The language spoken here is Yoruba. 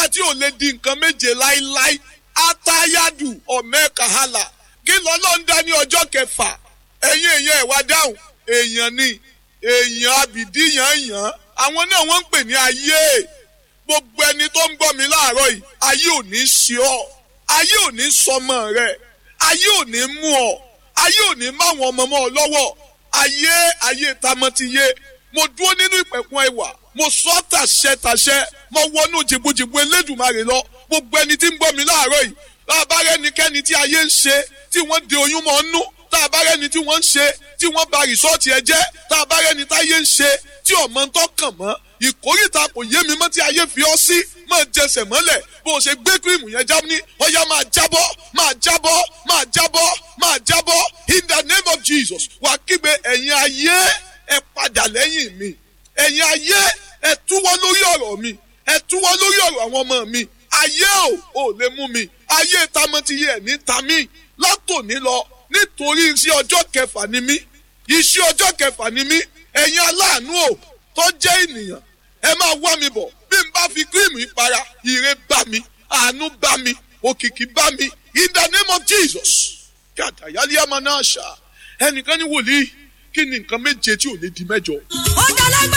agbára tí ò lè di nǹkan méje láíláí atayadu ọ̀mẹ́kàhálà kí lọ́lọ́ ń dá ní ọjọ́ kẹfà ẹ̀yin èèyàn ẹ̀ wá dáhùn èèyàn ni èèyàn abìdíyàn yàn àwọn náà wọ́n ń pè ní ayé gbogbo ẹni tó ń gbọ́ mi láàárọ̀ yìí ayé ò ní ṣe ọ́ ayé ò ní sọmọ rẹ ayé ò ní mú ọ ayé ò ní máwọn ọmọ mọ́ ọ lọ́wọ́ ayé ayé tamọ́tiyé mo dúró nínú ìpẹ̀kun ẹwà mo sọ tàṣẹ tàṣẹ mo wọnú jìbùjìbù elédùnmarè lọ gbogbo ẹni tí ń gbọ́ mi láàárọ̀ yìí bàbá rẹ nìkẹ́ni tí ayé ń ṣe tí wọ́n de oyún mọ́ nú tá a bá rẹni tí wọ́n ń ṣe tí wọ́n ba rìsọ́ọ̀tì ẹ jẹ́ tá a bá rẹni táyé ń ṣe tí ọmọ ń tọkàn mọ́ ìkórìtà kò yé mi mọ́ tí ayé fi ọ́ sí máa jẹsẹ̀ mọ́lẹ̀ bó o ṣe gbé kírìmù yẹn já ní ọ̀yá máa jábọ́ máa jábọ́ máa jábọ́ máa jábọ́ in the name of Jesus wàá kígbe ẹ̀yin ayé ẹ padà lẹ́yìn mi ẹ̀yin ayé ẹ túwọ́ lórí ọ̀rọ̀ mi ẹ túwọ́ lórí ọ̀rọ̀ àwọn ọmọ mi ayé ò ò lè mú mi ayé tamọ́tiyé ẹ̀ ní tamí látòní lọ nítorí iṣẹ́ ọjọ́ kẹfà ni mí iṣẹ́ ọjọ́ kẹfà ni mí ẹ̀yin aláàánú ò tó jẹ́ ènìyàn ẹ máa wá mi bọ̀ bí n bá fi kírìmù ìpara ire bá mi àánú bá mi òkìkí bá mi in the name of Jesus kàtà yálé àmà náà ṣá ẹnìkan ní wòlíì kí ni nǹkan méje tí ò lè di mẹ́jọ. ó dá lágbà.